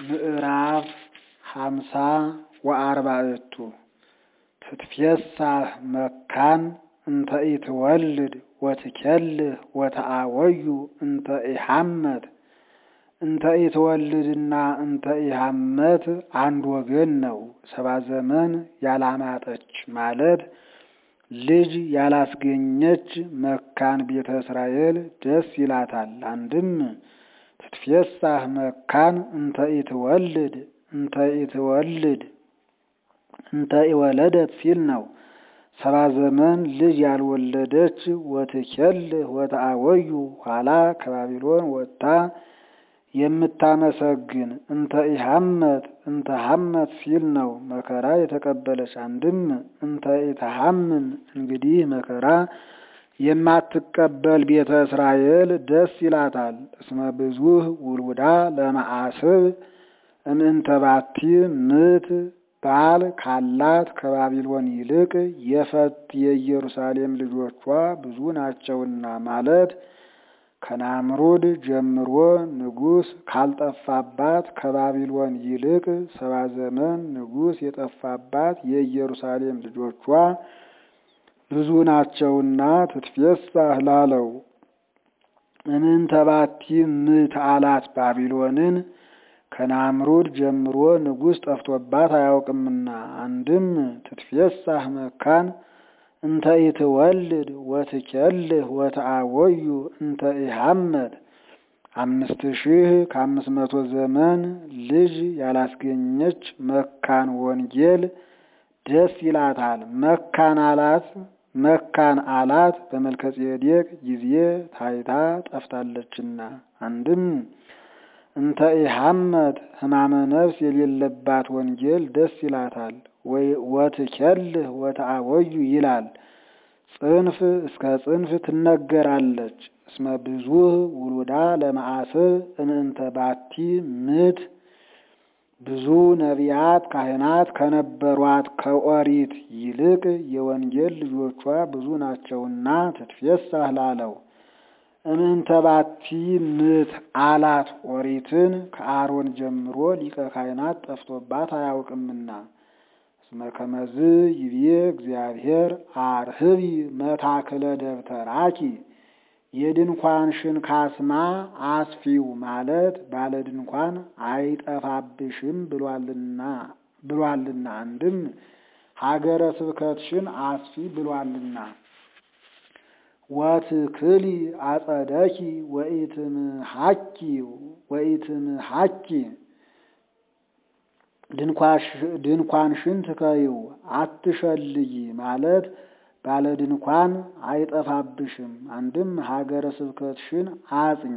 ምዕራፍ ሃምሳ ወአርባዕቱ ትትፌሳህ መካን እንተ ኢትወልድ ወትኬልህ ወተአወዩ እንተ ኢሐመት እንተ ኢትወልድና እንተ ኢሐመት አንድ ወገን ነው። ሰባ ዘመን ያላማጠች ማለት ልጅ ያላስገኘች መካን ቤተ እስራኤል ደስ ይላታል። አንድም ትትፌሳህ መካን እንተ ኢትወልድ እንተ ኢትወልድ እንተ ኢወለደት ሲል ነው። ሰባ ዘመን ልጅ ያልወለደች ወትኬልህ ወተአወዩ ኋላ ከባቢሎን ወጥታ የምታመሰግን እንተ ኢሐመት እንተ ሐመት ሲል ነው። መከራ የተቀበለች አንድም እንተ ኢተሐምም እንግዲህ መከራ የማትቀበል ቤተ እስራኤል ደስ ይላታል። እስመ ብዙህ ውሉዳ ለመዓስብ እምእንተ ባቲ ምት ባል ካላት ከባቢሎን ይልቅ የፈት የኢየሩሳሌም ልጆቿ ብዙ ናቸውና ማለት ከናምሩድ ጀምሮ ንጉሥ ካልጠፋባት ከባቢሎን ይልቅ ሰባ ዘመን ንጉሥ የጠፋባት የኢየሩሳሌም ልጆቿ ብዙ ናቸውና ትትፌሳህ ላለው እምእንተ ባቲ ምት አላት ባቢሎንን ከናምሩድ ጀምሮ ንጉሥ ጠፍቶባት አያውቅምና። አንድም ትትፌሳህ መካን እንተ ኢትወልድ ወትኬልህ ወተአወዩ እንተ ኢሐመት አምስት ሺህ ከአምስት መቶ ዘመን ልጅ ያላስገኘች መካን ወንጌል ደስ ይላታል። መካን አላት መካን አላት በመልከጼዴቅ ጊዜ ታይታ ጠፍታለችና። አንድም እንተ ኢሐመት ሕማመ ነፍስ የሌለባት ወንጌል ደስ ይላታል። ወትኬልህ ወተአወዩ ይላል። ጽንፍ እስከ ጽንፍ ትነገራለች። እስመ ብዙህ ውሉዳ ለመዓስብ እምእንተ ባቲ ምት ብዙ ነቢያት ካህናት ከነበሯት ከኦሪት ይልቅ የወንጌል ልጆቿ ብዙ ናቸውና ትትፌሳህ ላለው እምእንተ ባቲ ምት አላት ኦሪትን ከአሮን ጀምሮ ሊቀ ካህናት ጠፍቶባት አያውቅምና። እስመ ከመዝ ይቤ እግዚአብሔር አርህቢ መታክለ ደብተራኪ የድንኳንሽን ካስማ አስፊው ማለት ባለ ድንኳን አይጠፋብሽም ብሏልና ብሏልና አንድም ሀገረ ስብከትሽን አስፊ ብሏልና። ወትክሊ አጸደኪ ወኢትምሃኪ ወኢትምሃኪ ድንኳንሽን ትከይው አትሸልይ ማለት ባለ ድንኳን አይጠፋብሽም። አንድም ሀገረ ስብከትሽን አጽኝ።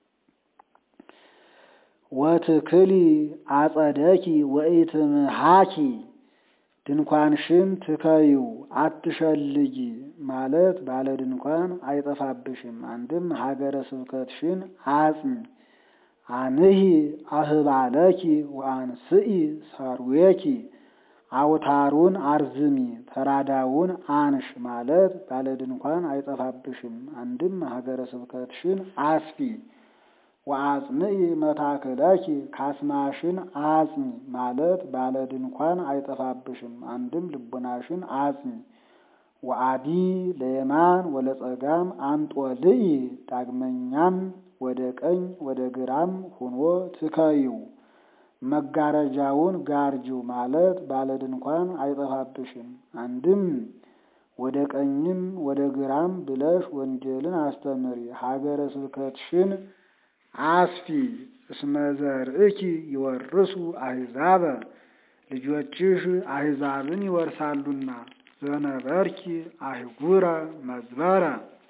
ወትክሊ አጸደኪ ወኢትምሃኪ ድንኳንሽን ትከይው አትሸልይ ማለት ባለ ድንኳን አይጠፋብሽም። አንድም ሀገረ ስብከትሽን አጽኝ። አንሂ አህባለኪ ወአንስኢ ሰርዌኪ አውታሩን አርዝሚ ተራዳውን አንሽ ማለት ባለ ድንኳን አይጠፋብሽም። አንድም ሀገረ ስብከትሽን አስፊ። ወአጽንኢ መታክለኪ ካስማሽን አጽኝ ማለት ባለ ድንኳን አይጠፋብሽም። አንድም ልቡናሽን አጽኝ። ወአዲ ለየማን ወለጸጋም አንጦልኢ ዳግመኛም ወደ ቀኝ ወደ ግራም ሁኖ ትከይው መጋረጃውን ጋርጂው ማለት ባለ ድንኳን አይጠፋብሽም። አንድም ወደ ቀኝም ወደ ግራም ብለሽ ወንጌልን አስተምሪ፣ ሀገረ ስብከትሽን አስፊ። እስመ ዘርእኪ ይወርሱ አሕዛበ ልጆችሽ አሕዛብን ይወርሳሉና። ዘነበርኪ አህጉረ መዝበረ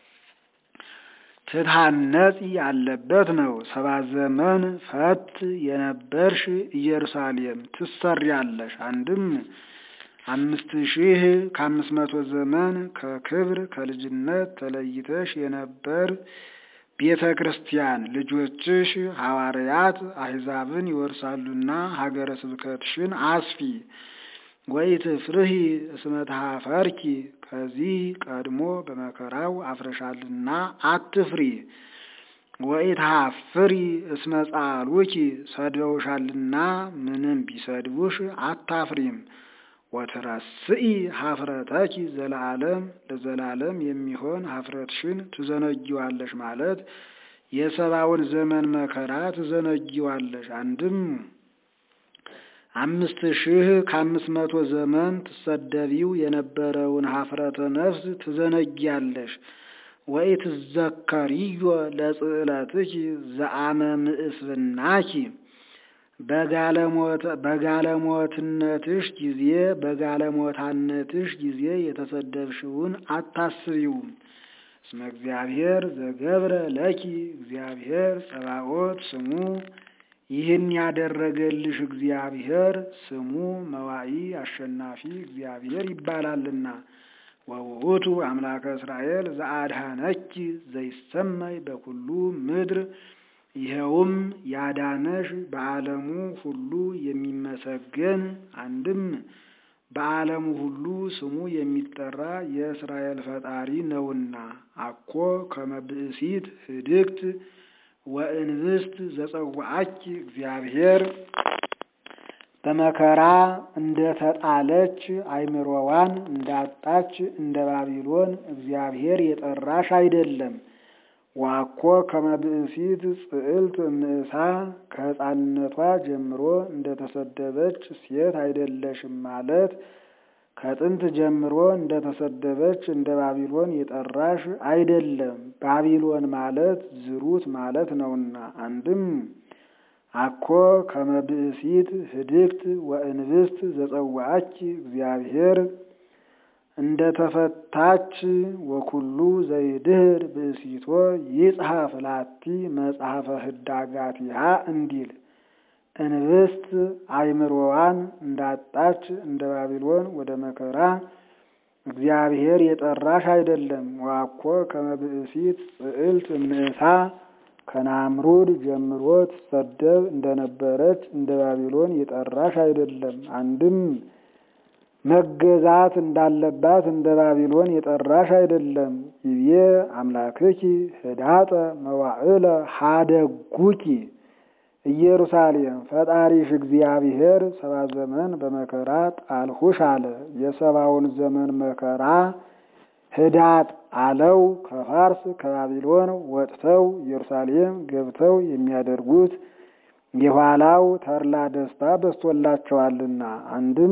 ትታነጺ ያለበት ነው። ሰባት ዘመን ፈት የነበርሽ ኢየሩሳሌም ትሰሪያለሽ። አንድም አምስት ሺህ ከአምስት መቶ ዘመን ከክብር ከልጅነት ተለይተሽ የነበር ቤተ ክርስቲያን ልጆችሽ ሐዋርያት አሕዛብን ይወርሳሉና ሀገረ ስብከትሽን አስፊ። ወኢትፍርሂ እስመ ተኀፈርኪ ከዚህ ቀድሞ በመከራው አፍረሻልና አትፍሪ። ወኢትሐፍሪ እስመ ጻሉኪ ሰድበውሻልና ምንም ቢሰድቡሽ አታፍሪም። ወትረስኢ ሀፍረተኪ ዘለዓለም ለዘላለም የሚሆን ሀፍረትሽን ትዘነጊዋለሽ ማለት የሰባውን ዘመን መከራ ትዘነጊዋለሽ። አንድም አምስት ሺህ ከአምስት መቶ ዘመን ትሰደቢው የነበረውን ሀፍረተ ነፍስ ትዘነጊያለሽ። ወኢትዘከሪዮ ለጽዕለትኪ ዘአመ ምእስብናኪ በጋለሞትነትሽ ጊዜ በጋለሞታነትሽ ጊዜ የተሰደብሽውን አታስቢውም። እስመ እግዚአብሔር ዘገብረ ለኪ እግዚአብሔር ጸባኦት ስሙ ይህን ያደረገልሽ እግዚአብሔር ስሙ መዋኢ አሸናፊ እግዚአብሔር ይባላልና። ወውእቱ አምላከ እስራኤል ዘአድኀነኪ ዘይሰመይ በኩሉ ምድር ይኸውም ያዳነሽ በዓለሙ ሁሉ የሚመሰገን አንድም በዓለሙ ሁሉ ስሙ የሚጠራ የእስራኤል ፈጣሪ ነውና። አኮ ከመ ብእሲት ህድግት ወእንብስት ዘጸዋዐኪ እግዚአብሔር በመከራ እንደ ተጣለች አይምሮዋን እንዳጣች እንደ ባቢሎን እግዚአብሔር የጠራሽ አይደለም። ዋኮ ከመ ብእሲት ጽዕልት እምእሳ ከሕፃንነቷ ጀምሮ እንደተሰደበች ሴት አይደለሽም ማለት ከጥንት ጀምሮ እንደተሰደበች እንደ ባቢሎን የጠራሽ አይደለም። ባቢሎን ማለት ዝሩት ማለት ነውና። አንድም አኮ ከመ ብእሲት ህድግት ወእንብስት ዘጸዋዐኪ እግዚአብሔር እንደ ተፈታች ወኩሉ ዘይድህር ብእሲቶ ይጽሐፍ ላቲ መጽሐፈ ህዳጋቲሃ እንዲል እንብስት አይምሮዋን እንዳጣች እንደ ባቢሎን ወደ መከራ እግዚአብሔር የጠራሽ አይደለም። ዋኮ ከመ ብእሲት ጽዕልት እምእሳ ከናምሩድ ጀምሮ ትሰደብ እንደነበረች እንደ ባቢሎን የጠራሽ አይደለም። አንድም መገዛት እንዳለባት እንደ ባቢሎን የጠራሽ አይደለም። ይቤ አምላክኪ ህዳጠ መዋዕለ ሀደጉኪ ኢየሩሳሌም ፈጣሪሽ እግዚአብሔር ሰባ ዘመን በመከራ ጣልሁሽ አለ። የሰባውን ዘመን መከራ ህዳጥ አለው። ከፋርስ ከባቢሎን ወጥተው ኢየሩሳሌም ገብተው የሚያደርጉት የኋላው ተድላ ደስታ በስቶላቸዋልና። አንድም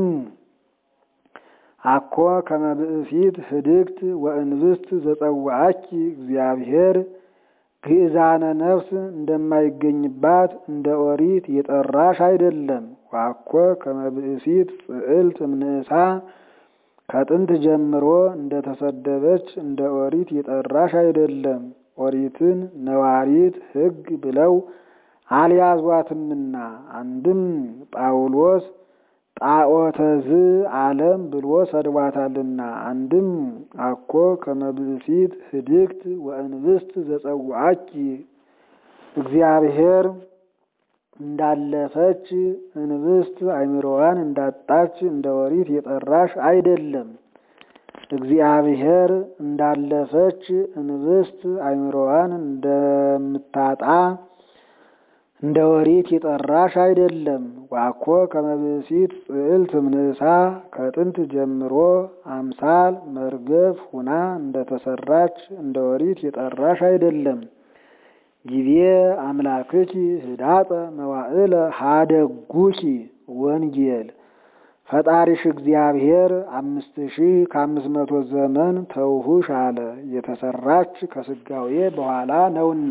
አኮ ከመ ብእሲት ህድግት ወእንብስት ዘጸዋዐኪ እግዚአብሔር ግእዛነ ነፍስ እንደማይገኝባት እንደ ኦሪት የጠራሽ አይደለም። ዋኮ ከመ ብእሲት ጽዕልት እምንእሳ ከጥንት ጀምሮ እንደተሰደበች እንደ ኦሪት የጠራሽ አይደለም። ኦሪትን ነዋሪት ሕግ ብለው አልያዟትምና። አንድም ጳውሎስ ጣዖተዝ ዓለም ብሎ ሰድቧታልና። አንድም አኮ ከመ ብእሲት ህድግት ወእንብስት ዘጸዋዐኪ እግዚአብሔር እንዳለፈች እንብስት አይምሮዋን እንዳጣች እንደ ኦሪት የጠራሽ አይደለም። እግዚአብሔር እንዳለፈች እንብስት አይምሮዋን እንደምታጣ እንደ ኦሪት የጠራሽ አይደለም። ዋኮ ከመ ብእሲት ጽዕልት እምንእሳ ከጥንት ጀምሮ አምሳል መርገፍ ሁና እንደተሰራች እንደ ኦሪት የጠራሽ አይደለም። ጊዜ አምላክኪ ህዳጠ መዋዕለ ሀደጉኪ ወንጌል ፈጣሪሽ እግዚአብሔር አምስት ሺህ ከአምስት መቶ ዘመን ተውሁሽ አለ። የተሰራች ከስጋዌ በኋላ ነውና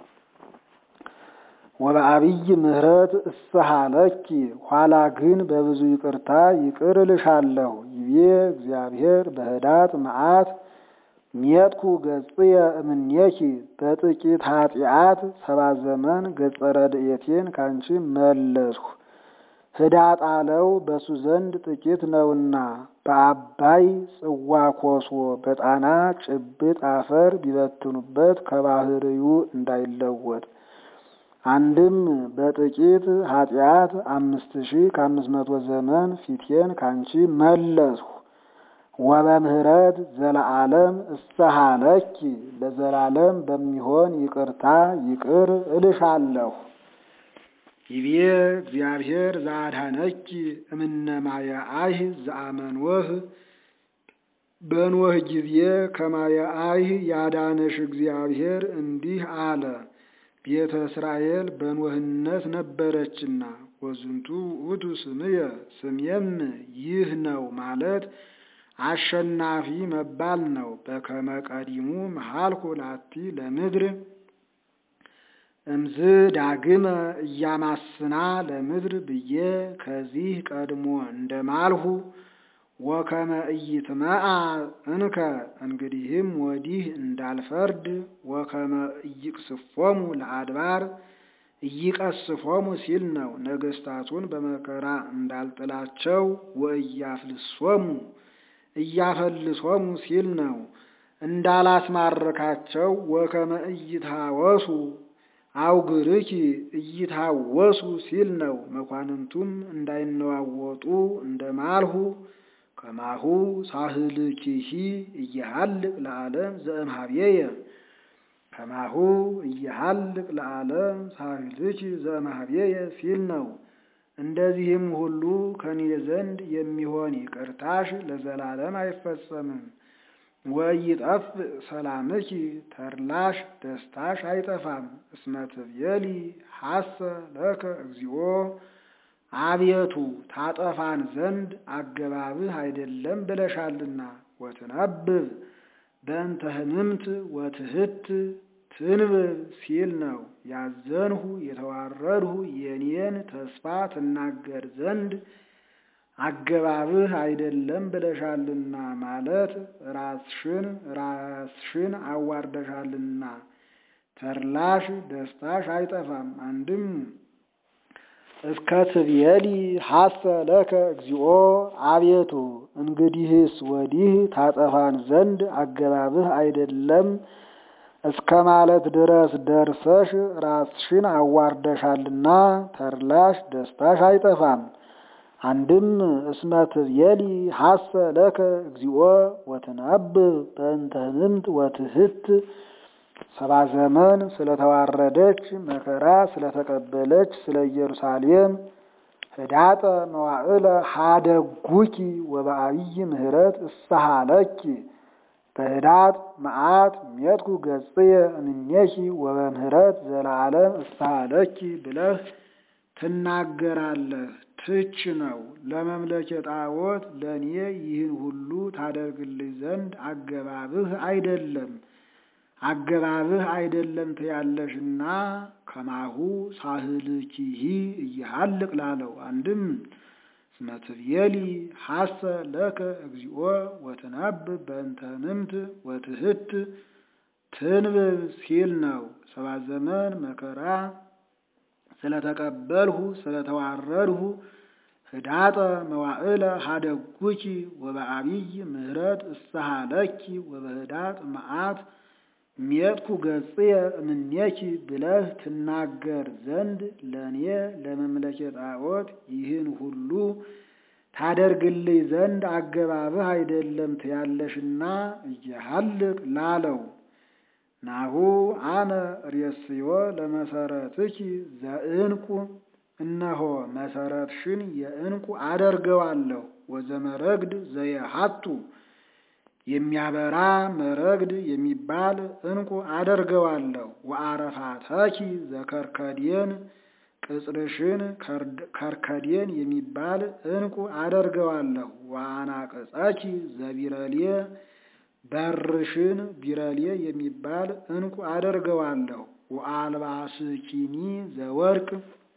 ወበአብይ ምሕረት እስሃለኪ ኋላ ግን በብዙ ይቅርታ ይቅር እልሻለሁ። ይቤ እግዚአብሔር በህዳጥ መዓት ሜጥኩ ገጽየ እምኔኪ በጥቂት ኃጢአት ሰባት ዘመን ገጸ ረድኤቴን ካንቺ መለስሁ። ህዳጥ አለው በሱ ዘንድ ጥቂት ነውና በአባይ ጽዋ ኮሶ በጣና ጭብጥ አፈር ቢበትኑበት ከባህርዩ እንዳይለወጥ አንድም በጥቂት ኃጢአት አምስት ሺህ ከአምስት መቶ ዘመን ፊቴን ካንቺ መለስሁ። ወበምህረት ዘለዓለም እሰሃለኪ ለዘላለም በሚሆን ይቅርታ ይቅር እልሻለሁ። ይቤ እግዚአብሔር ዘአድኀነኪ እምነ ማየ አይህ ዘአመንወህ በኖህ ጊዜ ከማየ አይህ ያዳነሽ እግዚአብሔር እንዲህ አለ። ቤተ እስራኤል በኖህነት ነበረችና ወዝንቱ ውእቱ ስምየ ስሜም ይህ ነው ማለት አሸናፊ መባል ነው። በከመ ቀዲሙ መሃልኩ ላቲ ለምድር እምዝ ዳግመ እያማስና ለምድር ብዬ ከዚህ ቀድሞ እንደማልሁ ወከመ ኢይትመዓ እንከ እንግዲህም ወዲህ እንዳልፈርድ ወከመ ኢይቅስፎሙ ለአድባር ኢይቀስፎሙ ሲል ነው። ነገስታቱን በመከራ እንዳልጥላቸው ወእያፍልሶሙ እያፈልሶሙ ሲል ነው። እንዳላስማረካቸው ወከመ ኢይታወሱ አውግርኪ እይታወሱ ሲል ነው። መኳንንቱም እንዳይነዋወጡ እንደማልሁ ከማሁ ሳህልኪሂ እየሃልቅ ለዓለም ዘእምሃቤየ ከማሁ እየሃልቅ ለዓለም ሳህልኪ ዘእምሃቤየ ሲል ነው። እንደዚህም ሁሉ ከኔ ዘንድ የሚሆን ይቅርታሽ ለዘላለም አይፈጸምም። ወኢይጠፍ ሰላምኪ ተድላሽ ደስታሽ አይጠፋም። እስመ ትቤሊ ሐሰ ለከ እግዚኦ አቤቱ ታጠፋን ዘንድ አገባብህ አይደለም ብለሻልና። ወትነብብ በእንተ ህምምት ወትህት ትንብብ ሲል ነው። ያዘንሁ የተዋረድሁ የኔን ተስፋ ትናገር ዘንድ አገባብህ አይደለም ብለሻልና ማለት ራስሽን ራስሽን አዋርደሻልና ተድላሽ ደስታሽ አይጠፋም። አንድም እስከ ትቤሊ ሐሰ ለከ እግዚኦ አቤቱ እንግዲህስ ወዲህ ታጠፋን ዘንድ አገባብህ አይደለም እስከ ማለት ድረስ ደርሰሽ ራስሽን አዋርደሻልና ተድላሽ ደስታሽ አይጠፋም። አንድም እስመ ትቤሊ ሐሰ ለከ እግዚኦ ወትነብብ በእንተ ህምምት ወትህት ሰባ ዘመን ስለተዋረደች መከራ ስለተቀበለች ስለ ኢየሩሳሌም ህዳጠ መዋዕለ ሀደጉኪ ወበአብይ ምህረት እሰሃለኪ በህዳጥ መዓት ሜጥኩ ገጽየ እምኔኪ ወበምህረት ዘለዓለም እሰሃለኪ ብለህ ትናገራለህ። ትች ነው ለመምለኬ ጣዖት ለእኔ ይህን ሁሉ ታደርግልኝ ዘንድ አገባብህ አይደለም አገባብህ አይደለም ትያለሽና ከማሁ ሳህልኪሂ እይሃልቅ ላለው አንድም እስመ ትቤሊ ሐሰ ለከ እግዚኦ ወትነብብ በእንተ ህምምት ወትህት ትንብብ ሲል ነው። ሰባት ዘመን መከራ ስለተቀበልሁ ስለተዋረድሁ ህዳጠ መዋዕለ ሀደጉኪ ወበአብይ ምህረት እሰሃለኪ ወበህዳጥ መዓት ሜጥኩ ገጽየ እምኔኪ ብለህ ትናገር ዘንድ ለእኔ ለመምለኬ ጣዖት ይህን ሁሉ ታደርግልኝ ዘንድ አገባብህ አይደለም ትያለሽና እየሃልቅ ላለው ናሁ አነ ሬስዮ ለመሰረትኪ ዘእንቁ እነሆ መሰረትሽን የእንቁ አደርገዋለሁ ወዘመረግድ ዘየሃቱ የሚያበራ መረግድ የሚባል እንቁ አደርገዋለሁ። ወአረፋተኪ ዘከርከዴን ቅጽርሽን ከርከዴን የሚባል እንቁ አደርገዋለሁ። ወአናቅጸኪ ዘቢረሌ በርሽን ቢረሌ የሚባል እንቁ አደርገዋለሁ። ወአልባስኪኒ ዘወርቅ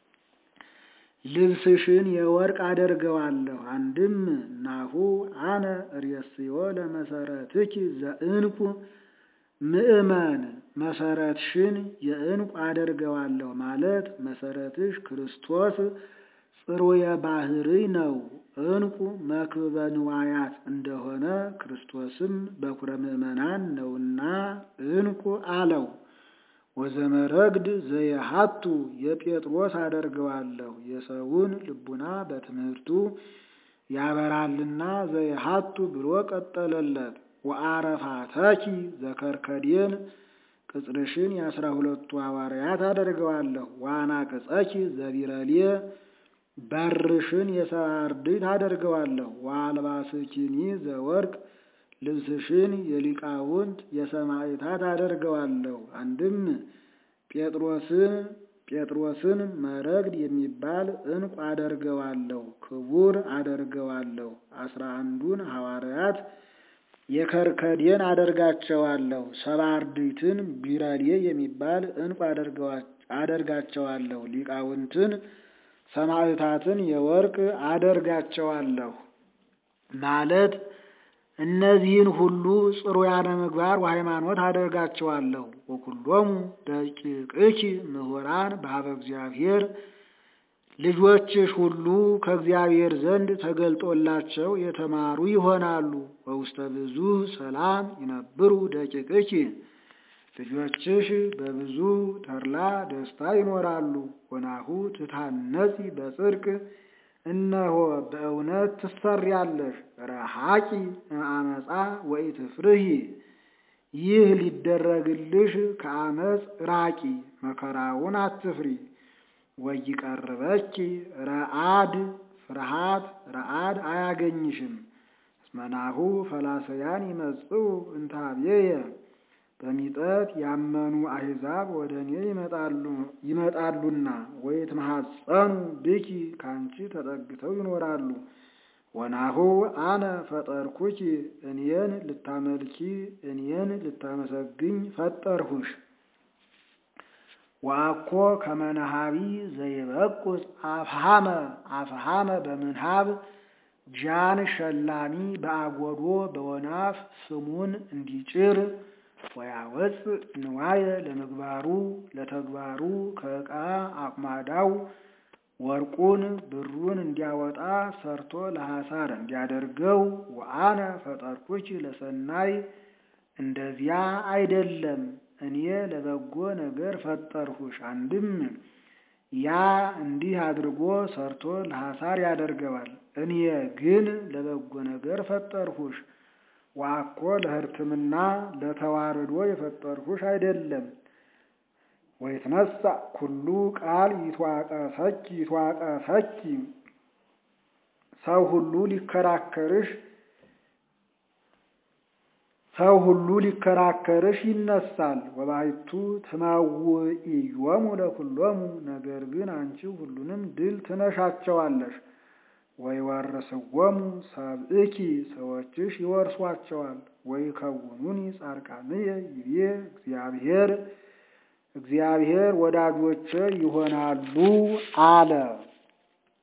ልብስሽን የወርቅ አደርገዋለሁ። አንድም ናሁ አነ ሬስዮ ለመሰረትኪ ዘእንቁ ምእመን መሰረትሽን የእንቁ አደርገዋለሁ ማለት መሰረትሽ ክርስቶስ ጽሩየ ባህርይ ነው። እንቁ መክብበ ንዋያት እንደሆነ ክርስቶስም በኩረ ምእመናን ነውና እንቁ አለው። ወዘመረግድ ዘየሃቱ የጴጥሮስ አደርገዋለሁ የሰውን ልቡና በትምህርቱ ያበራልና ዘይሃቱ ብሎ ቀጠለለት። ወአረፋተኪ ዘከርከዴን ቅጽርሽን የአስራ ሁለቱ ሐዋርያት አደርገዋለሁ። ዋና ቅጸኪ ዘቢረሌ በርሽን የሰባ አርድእት አደርገዋለሁ። ወአልባስኪኒ ዘወርቅ ልብስሽን የሊቃውንት የሰማዕታት አደርገዋለሁ። አንድም ጴጥሮስን ጴጥሮስን መረግድ የሚባል ዕንቁ አደርገዋለሁ፣ ክቡር አደርገዋለሁ። አስራ አንዱን ሐዋርያት የከርከዴን አደርጋቸዋለሁ። ሰባ አርድእትን ቢረሌ የሚባል ዕንቁ አደርጋቸዋለሁ። ሊቃውንትን ሰማዕታትን የወርቅ አደርጋቸዋለሁ ማለት እነዚህን ሁሉ ጽሩያነ ምግባር ወሃይማኖት አደርጋቸዋለሁ። ወኩሎሙ ደቂቅኪ ምሁራን በሀበ እግዚአብሔር ልጆችሽ ሁሉ ከእግዚአብሔር ዘንድ ተገልጦላቸው የተማሩ ይሆናሉ። ወውስተ ብዙ ሰላም ይነብሩ ደቂቅኪ ልጆችሽ በብዙ ተድላ ደስታ ይኖራሉ። ወናሁ ትታነጺ በጽድቅ እነሆ በእውነት ትሰሪያለሽ። ረሃቂ እምአመፃ ወኢትፍርሂ ይህ ሊደረግልሽ ከአመፅ ራቂ፣ መከራውን አትፍሪ። ወይቀርበኪ ረአድ ፍርሃት ረአድ አያገኝሽም። እስመናሁ ፈላሰያን ይመጽኡ እንታብየየ በሚጠት ያመኑ አሕዛብ ወደ እኔ ይመጣሉና ወይትመሐፀኑ ብኪ ካንቺ ተጠግተው ይኖራሉ። ወናሁ አነ ፈጠርኩኪ እኔን ልታመልኪ እኔን ልታመሰግኝ ፈጠርሁሽ። ወአኮ ከመነሃቢ ዘይበቁስ አፍሃመ አፍሃመ በምንሃብ ጃን ሸላሚ በአጎዶ በወናፍ ስሙን እንዲጭር ወያወፅ ንዋየ ለምግባሩ ለተግባሩ ከዕቃ አቁማዳው ወርቁን ብሩን እንዲያወጣ ሰርቶ ለሐሳር እንዲያደርገው ወአነ ፈጠርኩኪ ለሰናይ እንደዚያ አይደለም እኔ ለበጎ ነገር ፈጠርሁሽ። አንድም ያ እንዲህ አድርጎ ሰርቶ ለሐሳር ያደርገዋል። እኔ ግን ለበጎ ነገር ፈጠርሁሽ። ዋኮ ለሕርትምና ለተዋርዶ የፈጠርሁሽ አይደለም። ወይትነሳ ኩሉ ቃል ይትዋቀሰኪ ይትዋቀሰኪ ሰው ሁሉ ሊከራከርሽ ሰው ሁሉ ሊከራከርሽ ይነሳል። ወባይቱ ትመውኢዮሙ ለኩሎሙ ነገር ግን አንቺ ሁሉንም ድል ትነሻቸዋለሽ። ወይወርስዎሙ ሰብእኪ ሰዎችሽ ይወርሷቸዋል። ወይከውኑኒ ጻድቃንየ ይቤ እግዚአብሔር እግዚአብሔር ወዳጆቼ ይሆናሉ አለ።